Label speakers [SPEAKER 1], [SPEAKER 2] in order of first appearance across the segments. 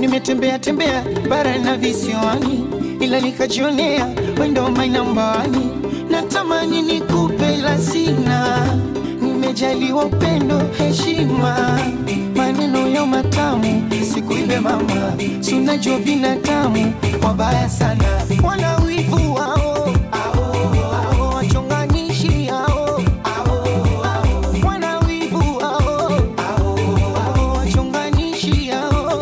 [SPEAKER 1] nimetembea tembea bara na visiwani, ila nikajionea wendo mainambani. Natamani nikupe la sina, nimejaliwa upendo, heshima, maneno ya matamu, sikuibe mama, si unajua binadamu wabaya sana, wana wivu wao ao, wachonganishi hao wana wivu wao ao, wachonganishi hao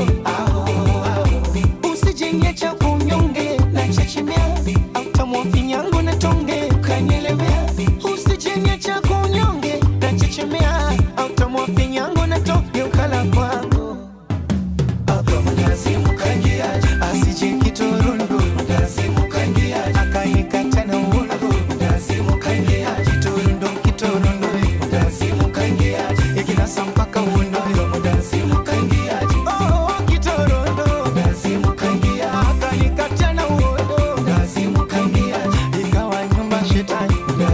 [SPEAKER 1] usijenge cha kunyonge na chechemea autamwa finyango na tonge kanyelewea usijenge cha kunyonge na chechemea autamwa finyango na tonge ukala kwangu asije kiturundu akanikata na uundu kiturundu kiturundu ikinasa mpaka uundu Oh, kiturundu akanikata na uundu ikawa nyumba shetani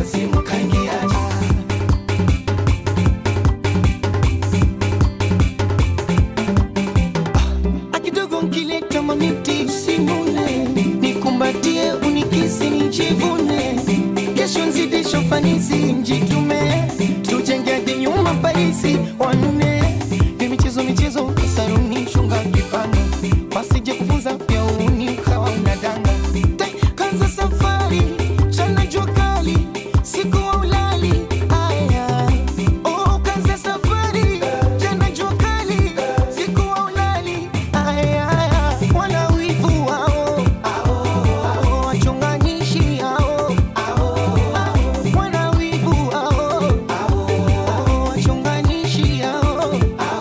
[SPEAKER 1] akidogo nkileta mamiti usinune nikumbatie unikisi nijivune kesho nzidisho fanisi njitume tujenge hadi nyuma parisi wanne ni michezo michezo saruni shunga kipanga wasije kufunza pia uni ukawa unadanga Tai, kanza safari chana jua kali siku wa ulali aya oh, kanza safari chana jua kali siku wa ulali aya wana wivu wao ao, wachonganishi hao wana wivu wao ao, wachonganishi hao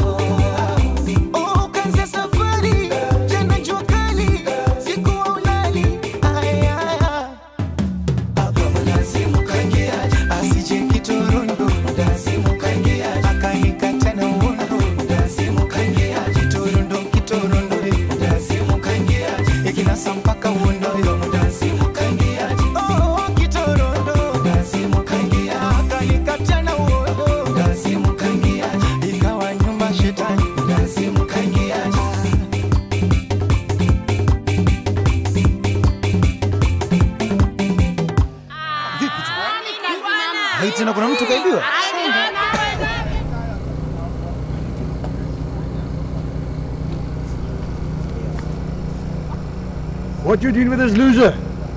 [SPEAKER 1] Oh, kanza safari jana jua kali siku wa ulali aya asije kiturundu akanikata na uundu kiturundu kiturundu ikinasa mpaka uundu Oh, kiturundu akanikata na uundu ikawa nyumba shetani Hii tena kuna mtu kaibiwa
[SPEAKER 2] What you doing with this loser?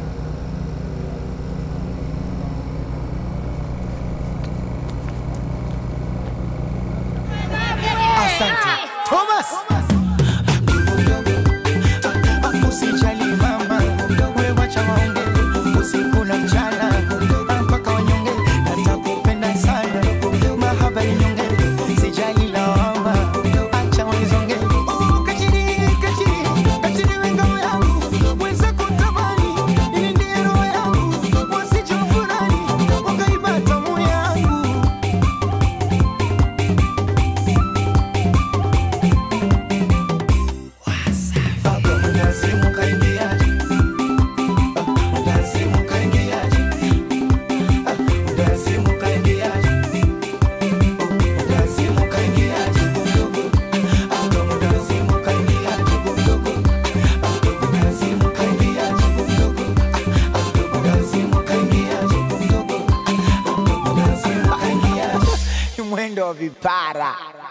[SPEAKER 1] Asante. Thomas. Usijali mama, wewe wacha waongee usiku na mchana mpaka wanyonge. Natakupenda sana, mahaba inyonge, sijali lawama, acha wanizonge. Oh, kachiri, kachiri, kachiri we ngao yangu, weza kutamani, ili ndiye roho yangu, wasije wafurahi, wakaiba tamu yangu. Mwendo wa vipara